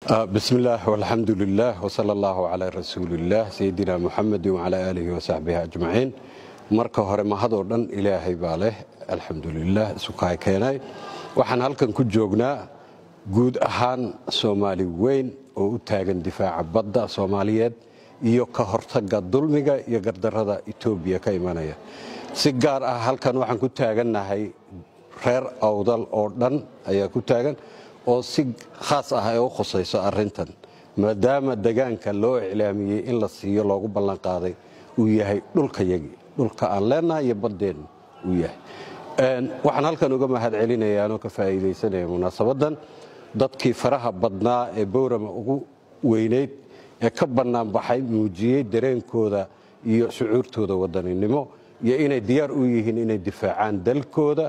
بسم الله والحمد لله وصلى الله على رسول الله سيدنا محمد وعلى آله وصحبه أجمعين marka hore mahadoo dhan ilaahay baa leh alxamdulilah isukaay keenay waxaan halkan ku joognaa guud ahaan soomaali weyn oo u taagan difaaca badda soomaaliyeed iyo ka hortaga dulmiga iyo gardarada etoobiya ka imanaya si gaar ah halkan waxaan ku taagannahay reer awdal oo dhan ayaa ku taagan oo si khaas ah ay u khusayso arrintan maadaama degaanka loo iclaamiyey in la siiyo loogu ballanqaaday uu yahay dhulkayagii dhulka aan leenahay iyo baddeennu uu yahay waxaan halkan uga mahad celinayaanoo ka faa'iidaysanaya munaasabadan dadkii faraha badnaa ee bowrama ugu weynayd ee ka bannaanbaxay muujiyey dareenkooda iyo shucuurtooda wadaninimo iyo inay diyaar u yihiin inay difaacaan dalkooda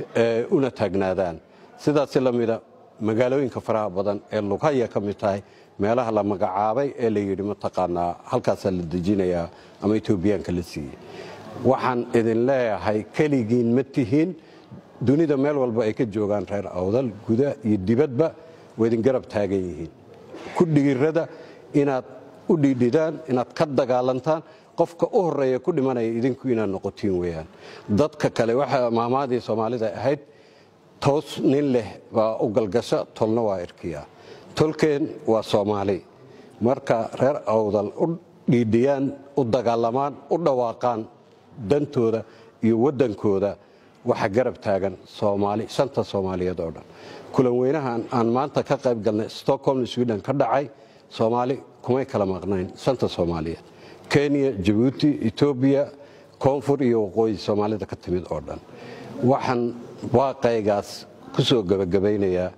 una taagnaadaan sidaasi la mida magaalooyinka faraha badan ee lughaya ka mid tahay meelaha la magacaabay ee la yidhi mataqaanaa halkaasaa la dejinayaa ama etoobiyaanka la siiyey waxaan idin leeyahay keligiin ma tihiin dunida meel walba ay ka joogaan reer awdal guda iyo dibadba waa idin garab taagan yihiin ku dhiirada inaad u dhiidhidaan inaad ka dagaalantaan qofka u horeeya ku dhimanaya idinku inaad noqotiin weyaan dadka kale waxa maamaadii soomaalida ahayd toos nin leh baa u galgasha tolna waa irkiya tolkeen waa soomaali marka reer awdal u dhiidhiyaan u dagaalamaan u dhawaaqaan dantooda iyo waddankooda waxa garab taagan soomaali shanta soomaaliyeed oo dhan kulan weynahan aan maanta ka qayb galnay stockholm sweden ka dhacay soomaali kumay kala maqnayn shanta soomaaliyeed kenya jabuuti etoobiya koonfur iyo waqooyi soomaalida ka timid oo dhan waxaan waaqaygaas ku soo gebagabaynayaa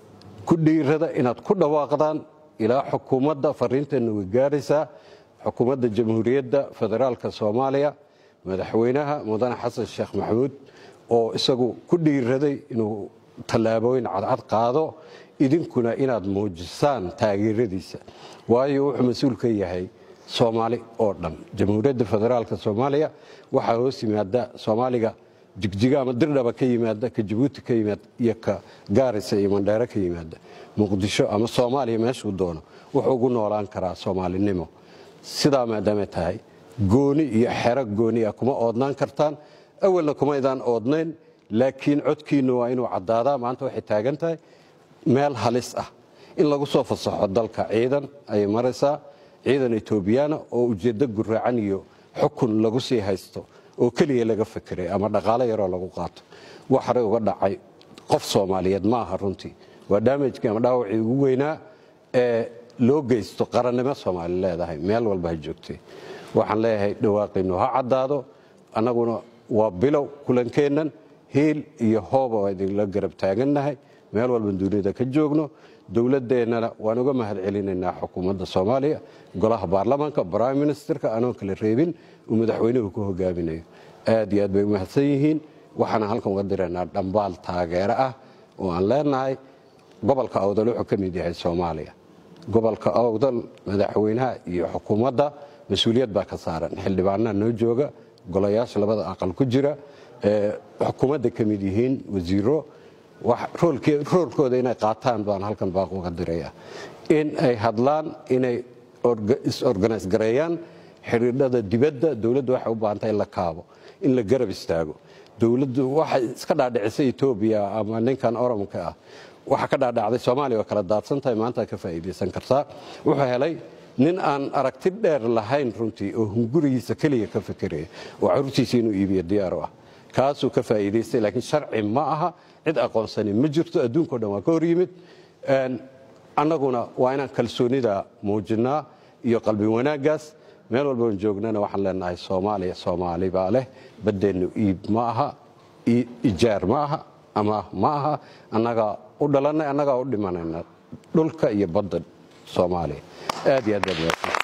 ku dhiirada inaad ku dhawaaqdaan ilaa xukuumadda fariinteenna way gaaraysaa xukuumadda jamhuuriyadda federaalka soomaaliya madaxweynaha mudane xasan sheekh maxamuud oo isagu ku dhiiraday inuu tallaabooyin cadcad qaado idinkuna inaad muujisaan taageeradiisa waayo wuxuu mas-uul ka yahay soomaali oo dhan jamhuuriyadda federaalka soomaaliya waxaa hoos yimaada soomaaliga jigjiga ama dirdhaba ka yimaada ka jabuuti ka yimaada iyo ka gaarisa iyo mandheere ka yimaada muqdisho ama soomaaliya meeshuu doono wuxuu ugu noolaan karaa soomaalinimo sidaa maadaamay tahay gooni iyo xero gooni ah kuma oodnaan kartaan awalna kumaydaan oodnayn laakiin codkiinnu waa inuu caddaadaa maanta waxay taagan tahay meel halis ah in lagu soo fasaxo dalka ciidan ayay maraysaa ciidan etoobiyaana oo ujeeddo guraacan iyo xukun lagu sii haysto oo keliya laga fekeray ama dhaqaalo yaroo lagu qaato wax horey uga dhacay qof soomaaliyeed ma aha runtii waa daamajkii ama dhaawacii ugu weynaa ee loo geysto qarannimo soomaali leedahay meel walba ha joogtay waxaan leeyahay dhawaaqinnu ha caddaado annaguna waa bilow kulankeennan hiil iyo hooba waa idinla garab taagannahay meel walban dunida ka joogno dowladdeennana waan uga mahad celinaynaa xukuumadda soomaaliya golaha baarlamaanka brime ministerka anoon kala reebin uu madaxweynuhu ku hogaaminayo aad iyo aad bay u mahadsan yihiin waxaana halkan uga diraynaa dhambaal taageero ah oo aan leenahay gobolka awdal wuxuu ka mid yahay soomaaliya gobolka awdal madaxweynaha iyo xukuumadda mas-uuliyad baa ka saaran xildhibaanaa noo jooga golayaasha labada aqal ku jira xukuumadda ka mid yihiin wasiiro roolkooda inay qaataan baan halkan baaq uga diraya in ay hadlaan inay is-organise gareeyaan xidhiidhada dibadda dowladdu waxay u baahantay in la kaabo in la garab istaago dowladdu waxay iska dhaadhicisay etoobiya ama ninkan oromka ah waxa ka dhaadhacday soomaaliya waa kala daadsan tahay maanta ka faa'iidaysan kartaa wuxuu helay nin aan aragti dheer lahayn runtii oo hungurigiisa keliya ka fekeraya oo carruurtiisa inuu iibiyo diyaar u ah kaasuu ka faa'iidaystay laakiin sharci ma aha cid aqoonsani ma jirto adduunkao dhan waa ka hor yimid annaguna waa inaan kalsoonida muujinnaa iyo qalbi wanaaggaas meel walbaan joognana waxaan leenahay soomaaliya soomaali baa leh baddeennu iib ma aha ijaar ma aha ama ma aha annagaa u dhalannay annagaa u dhimanayna dhulka iyo badda soomaaliya aad iyo aad baad